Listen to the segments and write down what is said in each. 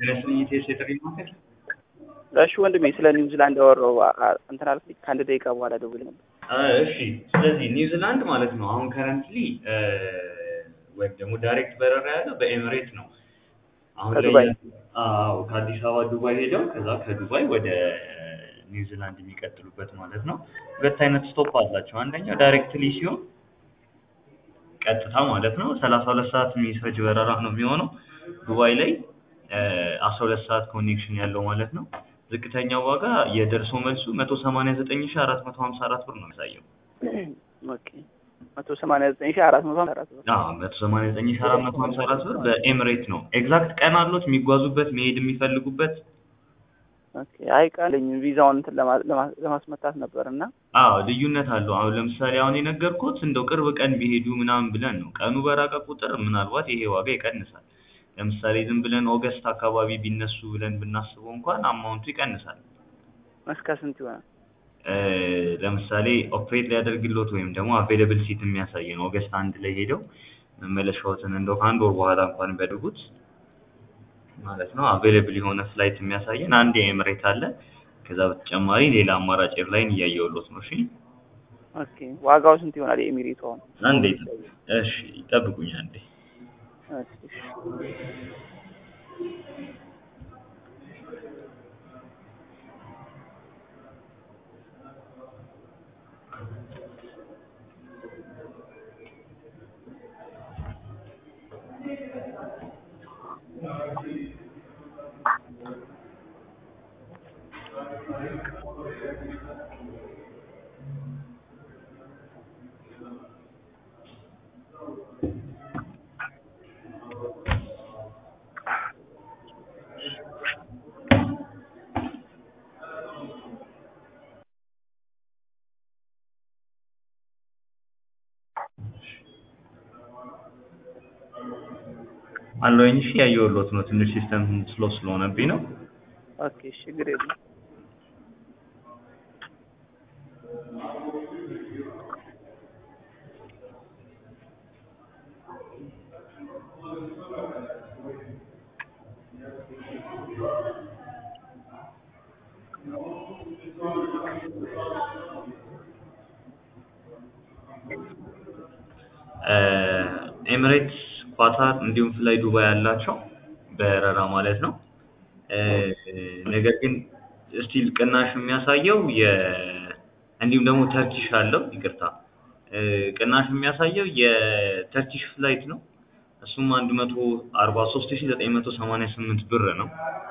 ስለስኝ ቴስ የጥሪ ማዕከል እሺ ወንድሜ ስለ ኒውዚላንድ ያወራው እንትን አልኩኝ ከአንድ ደቂቃ በኋላ ደውል ነበር። እሺ ስለዚህ ኒውዚላንድ ማለት ነው አሁን ከረንትሊ ወይም ደግሞ ዳይሬክት በረራ ያለው በኤሚሬት ነው። አሁን ላይ ከዱባይ? አዎ ከአዲስ አበባ ዱባይ ሄደው ከዛ ከዱባይ ወደ ኒውዚላንድ የሚቀጥሉበት ማለት ነው። ሁለት አይነት ስቶፕ አላቸው። አንደኛው ዳይሬክትሊ ሲሆን ቀጥታ ማለት ነው ሰላሳ ሁለት ሰዓት የሚፈጅ በረራ ነው የሚሆነው ዱባይ ላይ አስራ ሁለት ሰዓት ኮኔክሽን ያለው ማለት ነው። ዝቅተኛው ዋጋ የደርሶ መልሱ መቶ ሰማንያ ዘጠኝ ሺ አራት መቶ ሀምሳ አራት ብር ነው የሚያሳየው። ኦኬ መቶ ሰማንያ ዘጠኝ ሺህ አራት መቶ ሀምሳ አራት ብር። አዎ መቶ ሰማንያ ዘጠኝ ሺ አራት መቶ ሀምሳ አራት ብር በኤምሬት ነው። ኤግዛክት ቀን አሉት የሚጓዙበት መሄድ የሚፈልጉበት ኦኬ አይ ቃለኝ ቪዛውን እንትን ለማ- ለማ- ለማስመታት ነበር እና አዎ ልዩነት አለው። አሁን ለምሳሌ አሁን የነገርኩት እንደው ቅርብ ቀን ቢሄዱ ምናምን ብለን ነው። ቀኑ በራቀ ቁጥር ምናልባት ይሄ ዋጋ ይቀንሳል። ለምሳሌ ዝም ብለን ኦገስት አካባቢ ቢነሱ ብለን ብናስበው እንኳን አማውንቱ ይቀንሳል። እስከ ስንት ይሆናል? እ፣ ለምሳሌ ኦፕሬት ሊያደርግሎት ወይም ደግሞ አቬይለብል ሲት የሚያሳይ ነው። ኦገስት አንድ ላይ ሄደው መመለሻዎትን እንደው ከአንድ ወር በኋላ እንኳን ቢያደርጉት ማለት ነው አቬይለብል የሆነ ፍላይት የሚያሳየን አንድ የኤምሬት አለ። ከዛ በተጨማሪ ሌላ አማራጭ ኤርላይን እያየሁሎት ነው። እሺ ኦኬ ዋጋው ስንት ይሆናል? የኤሚሬቱ አሁን አንዴ እሺ ጠብቁኝ አንዴ ኦኬ፣ እሺ። አለኝ። እሺ ያየሁሎት ነው። ትንሽ ሲስተም ስሎ ስለሆነብኝ ነው። ኦኬ እሺ፣ ችግር የለም። ኤሚሬትስ፣ ኳታር እንዲሁም ፍላይ ዱባይ ያላቸው በረራ ማለት ነው። እ፣ ነገር ግን ስቲል ቅናሽ የሚያሳየው የ እንዲሁም ደግሞ ተርኪሽ አለው። ይቅርታ እ፣ ቅናሽ የሚያሳየው የተርኪሽ ፍላይት ነው። እሱም አንድ መቶ አርባ ሶስት ሺ ዘጠኝ መቶ ሰማንያ ስምንት ብር ነው።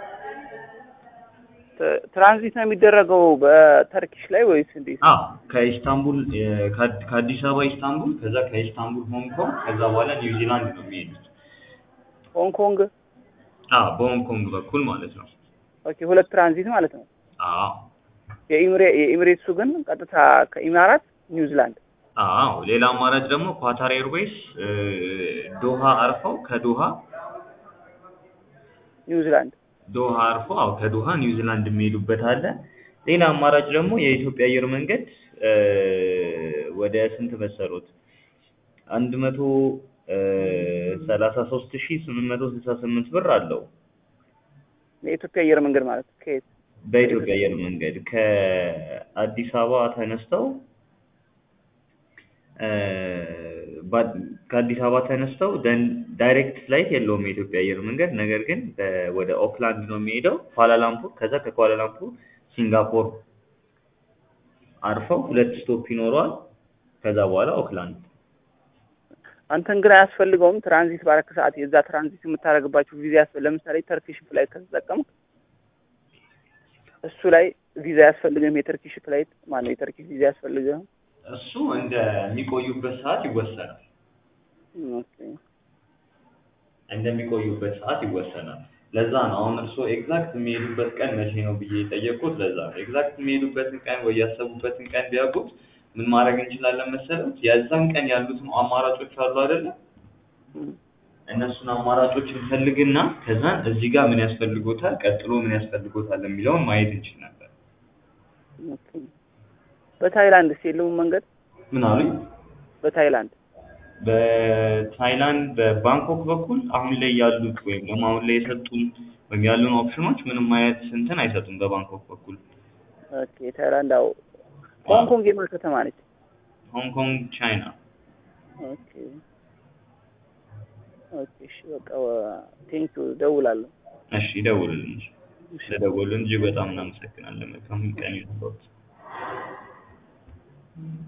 ት- ትራንዚት ነው የሚደረገው በተርኪሽ ላይ ወይስ እንዴት? አዎ ከኢስታንቡል እ፣ ከአድ- ከአዲስ አበባ ኢስታንቡል፣ ከዛ ከኢስታንቡል ሆንግ ኮንግ፣ ከዛ በኋላ ኒውዚላንድ ነው የሚሄዱት። ሆንግ ኮንግ። አዎ በሆንግ ኮንግ በኩል ማለት ነው። ኦኬ ሁለት ትራንዚት ማለት ነው። አዎ የኢሚሬ የኢሚሬትሱ ግን ቀጥታ ከኢማራት ኒውዚላንድ። አዎ ሌላ አማራጭ ደግሞ ኳታር ኤርዌይስ እ፣ ዶሃ አርፈው ከዶሃ ኒውዚላንድ ዶሃ አርፈው አዎ ከዶሃ ኒውዚላንድ የሚሄዱበት አለ። ሌላ አማራጭ ደግሞ የኢትዮጵያ አየር መንገድ እ፣ ወደ ስንት መሰሉት አንድ መቶ ሰላሳ ሶስት ሺ ስምንት መቶ ስልሳ ስምንት ብር አለው የኢትዮጵያ አየር መንገድ ማለት ከየት? በኢትዮጵያ አየር መንገድ ከአዲስ አበባ ተነስተው እ፣ ባ- ከአዲስ አበባ ተነስተው ደን ዳይሬክት ፍላይት የለውም የኢትዮጵያ አየር መንገድ። ነገር ግን በ- ወደ ኦክላንድ ነው የሚሄደው ኳላላምፑር፣ ከዛ ከኳላላምፑር ሲንጋፖር አርፈው ሁለት ስቶፕ ይኖረዋል። ከዛ በኋላ ኦክላንድ። አንተን ግን አያስፈልገውም። ትራንዚት ባረክ ሰዓት የዛ ትራንዚት የምታደርግባቸው ቪዛ ያስፈ ለምሳሌ ተርኪሽ ፍላይት ከተጠቀምክ እሱ ላይ ቪዛ ያስፈልግም። የተርኪሽ ፍላይት ማነው የተርኪሽ ቪዛ ያስፈልግም። እሱ እንደሚቆዩበት ሰዓት ይወሰናል። ኦኬ እንደሚቆዩበት ሰዓት ይወሰናል። ለዛ ነው አሁን እርስዎ ኤግዛክት የሚሄዱበት ቀን መቼ ነው ብዬ የጠየቅኩት። ለዛ ነው ኤግዛክት የሚሄዱበትን ቀን ወይ ያሰቡበትን ቀን ቢያውቁት ምን ማድረግ እንችላለን መሰረት የዛን ቀን ያሉትን አማራጮች አሉ አይደለም እም፣ እነሱን አማራጮች እንፈልግና ከዛን እዚህ ጋር ምን ያስፈልጎታል፣ ቀጥሎ ምን ያስፈልጎታል የሚለውን ማየት እንችል ነበር። ኦኬ በታይላንድ የለውም መንገድ ምን አሉኝ? በታይላንድ በታይላንድ በባንኮክ በኩል አሁን ላይ ያሉት ወይም ደግሞ አሁን ላይ የሰጡን ወይም ያሉን ኦፕሽኖች ምንም አይነት እንትን አይሰጡም በባንኮክ በኩል ኦኬ ታይላንድ አዎ ሆንግ ኮንግ የማን ከተማ ነች ሆንግ ኮንግ ቻይና ኦኬ ኦኬ እሺ በቃ ቴንኪው ደውላለሁ እሺ ይደውሉልን ስለደወሉልን እጅግ በጣም እናመሰግናለን መልካም ቀን ይሁንልዎት